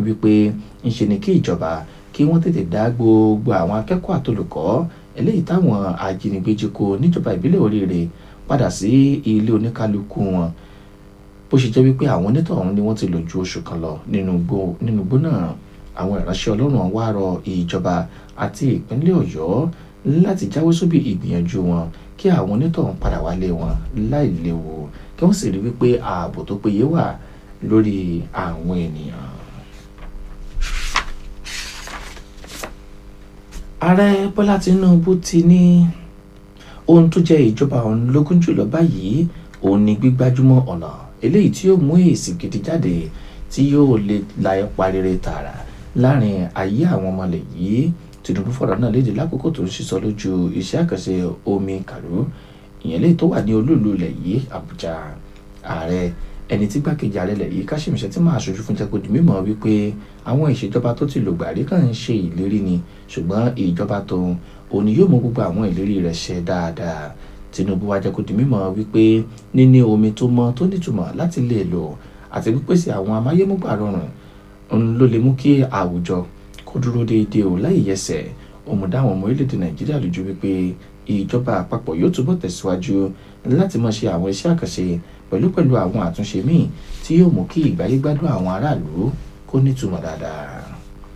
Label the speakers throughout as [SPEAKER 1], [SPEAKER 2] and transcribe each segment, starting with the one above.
[SPEAKER 1] wípé ńṣe ni kí ìjọba kí wọ́n tètè dá gbogbo àwọn akẹ́kọ̀ọ́ àtolùkọ́ eléyìí táwọn ajínigbé jí kó níjọba ìbílẹ̀ oríire padà sí ilé oníkálukú wọn bó ṣe jẹ́ wípé àwọn onítọ̀hún ni wọ́n ti lò ju oṣù kan lọ nínú igbó náà àwọn ìránṣẹ́ ọlọ́run wá rọ ìjọba àti ìpínlẹ̀ ọ̀yọ́ láti jáwé sóbì ìgbìyànjú wọn kí àwọn onítọ̀hún padà wálé wọn láì léwu kí wọ́n sì rí wípé ààbò tó péye wà lórí àwọn ènìyàn. ààrẹ bọ́lá tinubu ti ní ohun tó jẹ́ ìjọba òun lógún jùlọ báyìí òun ni gbígbájúmọ́ ọ̀nà eléyìí tí yóò mú èsì gidi jáde tí yóò lè la ipa rere tààrà láàrin ayé àwọn ọmọlẹ̀ yìí tinubu fọ̀rọ̀ náà léde lákòókò tó ń ṣiṣọ́ lójú iṣẹ́ àkànṣe omi kàrú ìyẹn lè tó wà ní olúùlú ilẹ̀ yìí àbújá ààrẹ ẹni tí gbàkejì ààrẹ ilẹ̀ yìí káṣíìmù ṣe tí máa ṣojú fún jẹ́ kó di mímọ̀ wípé àwọn ìṣèjọba tó ti lògbà rí kàn ń ṣe ìlérí ni ṣùgbọ́n ìjọba tóun òun yóò mú gbogbo àwọn ìlérí rẹ̀ ṣe dáadáa tinubu wá jẹ́ kó di mímọ̀ wípé níní omi tó mọ́ tó nítumọ̀ láti lè lò àti pípèsè àwọn amáyémúgbà rọrùn òun ló lè mú kí àwùjọ kó dúró déédéé o láì yẹsẹ̀ òmùdá àwọn ọmọ orílẹ̀-èdè nàìjíríà lójú wípé ìjọba àpapọ̀ yóò túbọ̀ tẹ̀síwájú láti máa ṣe àwọn iṣẹ́ àkànṣe pẹ̀lú pẹ̀lú àwọn àtúnṣe míì tí yóò mú kí ìgbáyé gbádùn àwọn aráàlú kó nítumọ̀ dáadáa.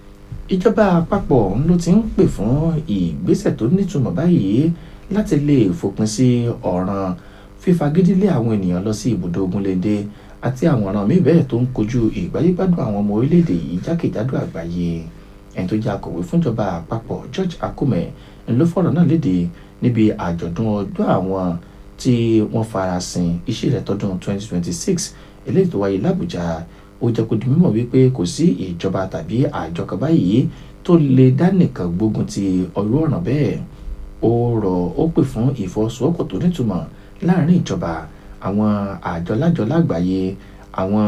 [SPEAKER 1] ìjọba àpapọ̀ ló ti ń pè fún ìgbésẹ̀ tó nítumọ̀ báyìí láti lè fòpin sí ọ̀ràn fífagídílé àwọn ènìyàn lọ sí ibùdó ogunléndé àti àwọn ọ̀ràn míì bẹ́ẹ̀ tó ń kojú ìgbáyé gbádùn àwọn ọmọ orílẹ̀-èdè yìí jákèjádò àgbáyé ẹni tó jẹ́ akọ̀wé fúnjọba àpapọ̀ George Akume ló fọ̀rọ̀ náà léde níbi àjọ̀dún ọjọ́ àwọn tí wọ́n farasin iṣẹ́ rẹ̀ tọdún 2026 eléyìí tó wáyé l'Àbújá ó jẹ́ kó di mímọ̀ wípé kò sí ìjọba tàbí àjọ kan báyìí tó lè dá nìkan gbógun ti ọ̀rọ̀ ọ̀ràn bẹ́ẹ̀ ó rọ̀ ó pè fún ìfọwọ́sowọ́pọ̀ tó nítumọ̀ láàrin ìjọba àwọn àjọ lájọ lágbàáyé àwọn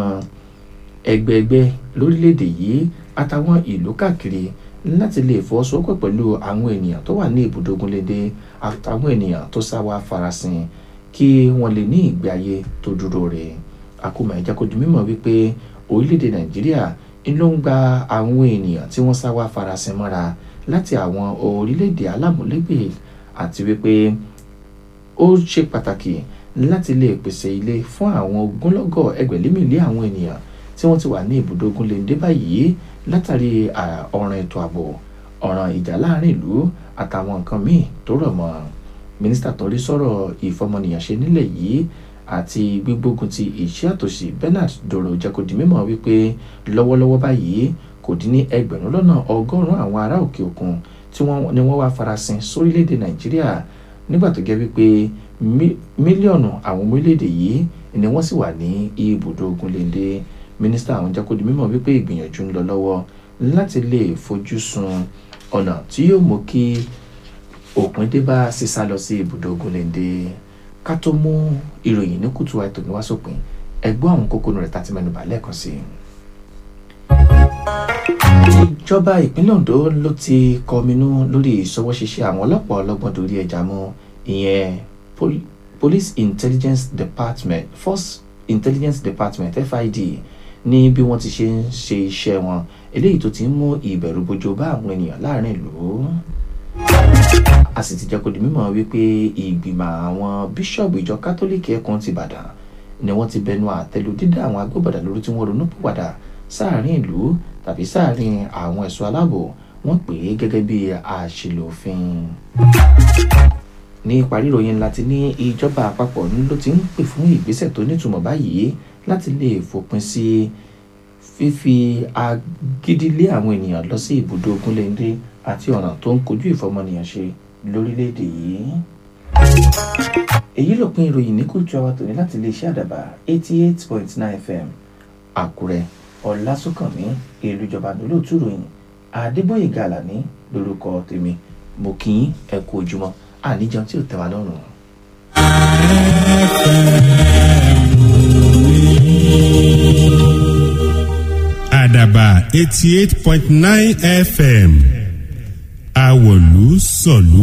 [SPEAKER 1] ẹgbẹẹgbẹ́ lórílẹ̀‐èdè yìí àtàwọn ìlú káàkiri láti lè fọwọ́sowọ́pọ̀ pẹ̀lú àwọn ènìyàn tó wà ní ibùdó ogunléndé àtàwọn ènìyàn tó sá wá farasin kí wọ́n lè ní ìgbé ayé tó dúró rẹ̀ àkómọ̀ ẹ̀jẹ̀ kò di mímọ̀ wípé orílẹ̀‐èdè nàìjíríà ló ń gba àwọn ènìyàn tí wọ́n sá wá farasin mọ́ra láti àwọn orílẹ̀‐èdè alámúlégbè àti wípé ó ṣe pàtàkì láti lè pèsè ilé fún àwọn ogúnlọ́gọ̀ ẹgbẹ̀lémìlé àwọn ènìyàn tí wọ́n ti wà ní ibùdó ogunléndé báyìí látàrí ọ̀ràn ètò ààbò ọ̀ràn ìjà láàrin ìlú àtàwọn nǹkan míì tó rọ̀ mọ́ mínísítà tó rí sọ̀rọ̀ ìfọmọnìyàn ṣe nílẹ̀ yìí àti gbígbógun ti ìṣẹ́ àtòṣì Bernard Doro jẹ́ kó di mímọ̀ wípé lọ́wọ́lọ́wọ́ báyìí kò dín ní ẹgbẹ̀rún lọ́nà ọgọ́rùn-ún àwọn ará òkè òkun tí wọ́n ní wọ́n wá farasin sórílẹ̀-èdè Nàìjíríà nígbà tó jẹ́ wípé mílíọ̀nù àwọn ọmọ orílẹ̀-èdè yìí ni wọ́n sì wà ní ibùdó ogunléndé mínísítà àwọn jẹ́ kó di mímọ̀ wípé ìgbìyànjú ń lọ lọ́wọ́ láti lè fojú sun ọ̀nà tí yóò mú kí òpin dé bá sísá lọ sí ibùdó ogunléndé ká tó mú ìròyìn ní kùtù àìtò ní wá sópin ẹgbọ́n àwọn kókó rẹ̀ tá ti mẹ́nubà lẹ́ẹ̀kan sí i. ìjọba ìpínlẹ̀ Ondo ló ti kọminú lórí ìṣọwọ́ ṣiṣẹ́ àwọn ọlọ́pàá ọlọ́gbọ́n dorí ẹja mú ìyẹn Police Intelligence Department Force Intelligence Department FID ní bí wọ́n ti ṣe ń ṣe iṣẹ́ wọn eléyìí tó ti ń mú ìbẹ̀rù bojo bá àwọn ènìyàn láàrin ìlú a sì ti jẹ́ kó di mímọ̀ wípé ìgbìmọ̀ àwọn bíṣọ̀bù ìjọ kátólíìkì ẹkùn ti Ìbàdàn ni wọ́n ti bẹnu àtẹ́lu dídá àwọn agbóbọ̀dà lórí tí wọ́n ronú pìwàdà sáàrin ìlú tàbí sáàrin àwọn ẹ̀ṣọ́ aláàbò wọ́n pè é gẹ́gẹ́ bí àṣìlò òfin. ní ìparí ìròyìn ńlá ti ní ìjọba àpapọ̀ ló ti ń pè fún ìgbésẹ̀ tó nítumọ̀ báyìí láti lè fòpin sí fífi agídílé àwọn ènìyàn lọ sí ibùdó ogunléndé àti ọ̀nà tó ń kojú ìfọmọnìyàn ṣe lórílẹ̀‐èdè yìí. èyí lópin ìròyìn ní kùtù àwa tòní láti iléeṣẹ́ àdàbà eighty eight point nine fm àkúrẹ́ ọ̀làsùnkànmí ìlú ìjọba lólóòtú ròyìn àdébóyè gàlàní lórúkọ tèmi mo kì í ẹ kú ojúmọ́ àníjẹun tí ò tẹ́ wa lọ́rùn.
[SPEAKER 2] àdàbà eighty eight point nine fm àwọ̀lú sọ̀lú.